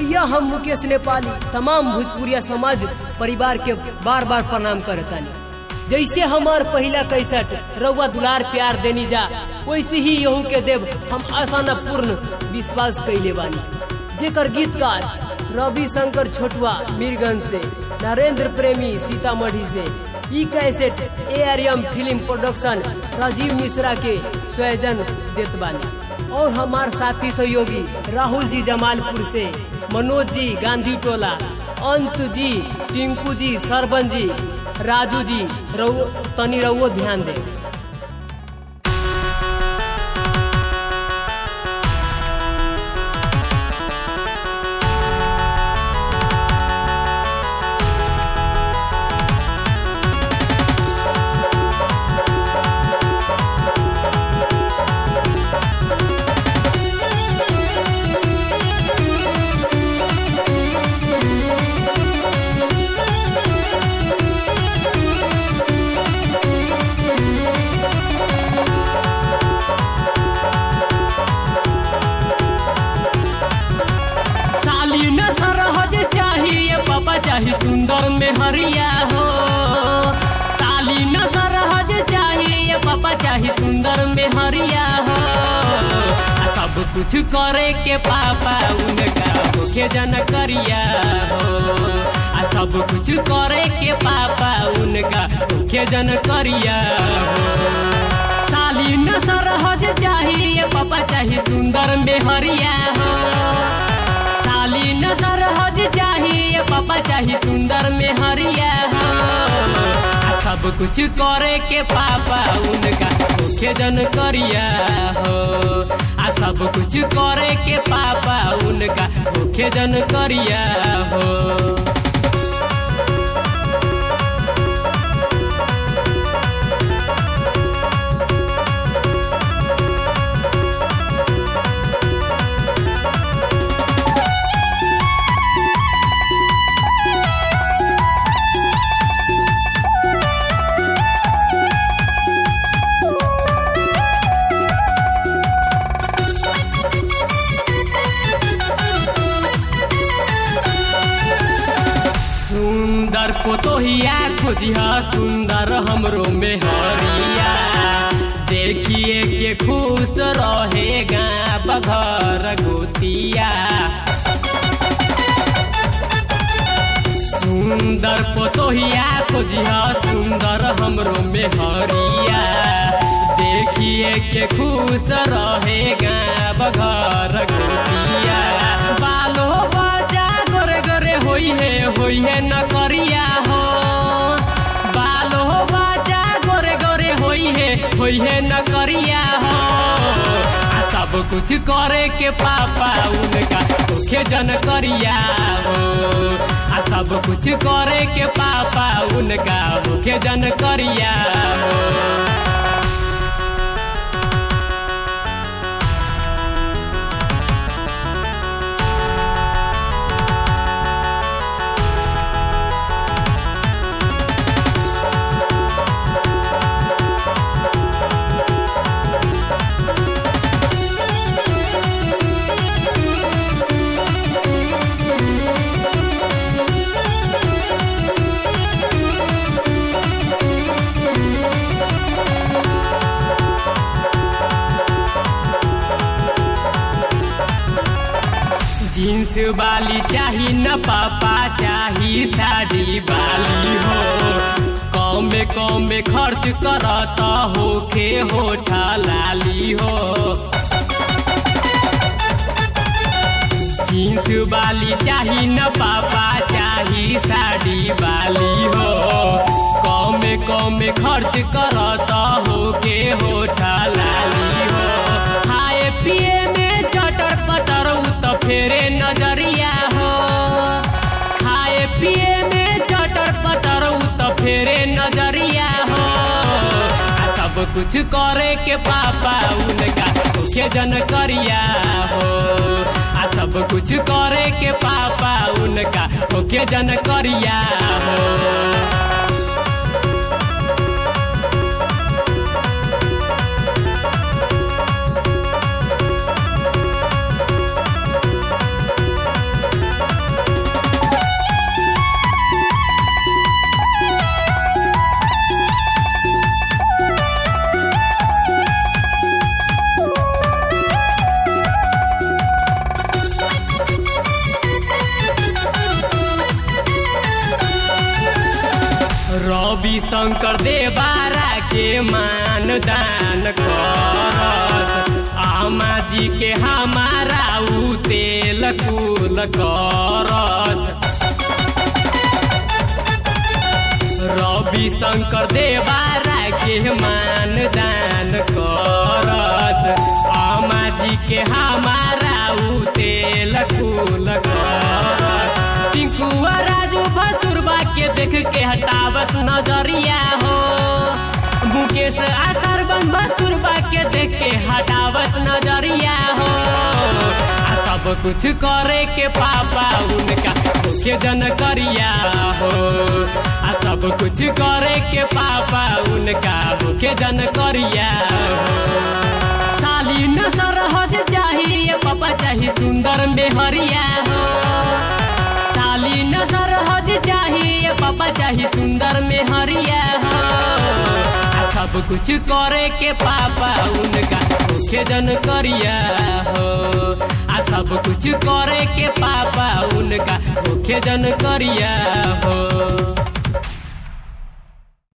भैया हम मुकेश नेपाली तमाम भोजपुरिया समाज परिवार के बार बार प्रणाम करतानी जैसे हमार पहला कैसेट रउआ दुलार प्यार देनी जा वैसे ही यहू के देव हम आसाना पूर्ण विश्वास कैले बानी जेकर गीतकार रवि शंकर छोटुआ मीरगंज से नरेंद्र प्रेमी सीतामढ़ी से ई cassette A R M film production Rajeev Mishra के स्वयजन देत बानी और हमार साथी सहयोगी राहुल जी जमालपुर से मनोज जी गांधी टोला अंत जी टिंकू जी सरबन जी राजू जी रउ तनी रउओ ध्यान दे साली न सरहज चाहिए पापा चाही सुंदर में हरिया हो साली न सरहज चाहिए पापा चाही सुंदर में हरिया हो आ सब कुछ करे के पापा उनका मुख्य जन करिया हो आ सब कुछ करे के पापा उनका मुख्य जन करिया हो साली न सरहज चाहिए पापा चाही सुंदर में हरिया हो साली न सरहज चाहिए पापा चाही सुंदर में हरिया हो आ सब कुछ करे के पापा उनका मुख्य जन करिया हो आ सब कुछ करे के पापा उनका मुख्य जन करिया हो सुंदर पोतोहिया खोजिया सुंदर हमरो में हरिया देखिए के खुश रहेगा बघर गोतिया सुंदर पोतोहिया खोजिया सुंदर हमरो में हरिया देखिए के खुश रहेगा बघर गोतिया बालो बजा गोरे गोरे होई है होई है न करिया हो बालो बजा गोरे गोरे होई है होई है न करिया हो आ सब कुछ करे के पापा उनका मुख्य जन करिया हो आ सब कुछ करे के पापा उनका मुख्य जन करिया हो जींस वाली चाही न पापा चाही साड़ी वाली हो कम में कम में खर्च करत होके होठा लाली हो जींस वाली चाही न पापा चाही साड़ी वाली हो कम में कम में खर्च करत होके होठा लाली हो खाए पिए में चटर पटर उ त फेरे नजरिया हो खाए पिए में चटर पटर उ त फेरे नजरिया हो आ सब कुछ करे के पापा उनका मुख्य जन करिया हो आ सब कुछ करे के पापा उनका मुख्य जन करिया हो रवि शंकर देवारा के मान दान करस आमा जी के हमारा उ तेल कुल करस रवि शंकर देवारा के मान दान करस आमा जी के हमारा उ तेल कुल करस टिंकुआ राजू भसुरबा के देख के हटावस नजरिया हो मुकेश आसर बन भसुरबा के देख के हटावस नजरिया हो आ सब कुछ करे के पापा उनका मुख्य जन करिया हो आ सब कुछ करे के पापा उनका मुख्य जन करिया हो साली न सरहज चाहिए पापा चाहिए सुंदर मेहरिया हो साली न सरहज चाहिए पापा चाहिए सुंदर मेहरिया हो आ सब कुछ करे के पापा उनका मुख्य जन करिया हो आ सब कुछ करे के पापा उनका मुख्य जन करिया हो